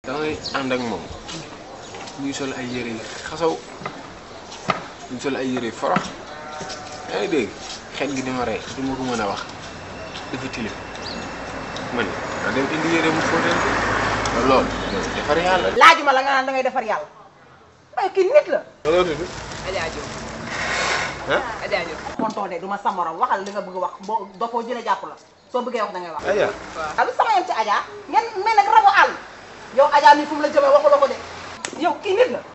da ngay ànd ak moom ñuy sol ay yére yi xasaw ñuy sol ay yére yi forox yaa ngi dégg xet gi dima rey du ma ko mën a wax dafa tilim man nga dem indi yére mu fóotal ko loolu loolu defar yàlla laajuma la nga naan da ngay defar yàlla waaye kii nit la looloo tudd Adja Diop ah Adja Diop tonton de du ma sa morom waxal li nga bëgg a wax boo dofoo jëlee jàpp la soo bëggee wax da ngay wax aya ah lu sama yem ci Adja ngeen mel nag rabu àll yow Adja mi fu mu la jëmee waxu la ko de yow kii nit la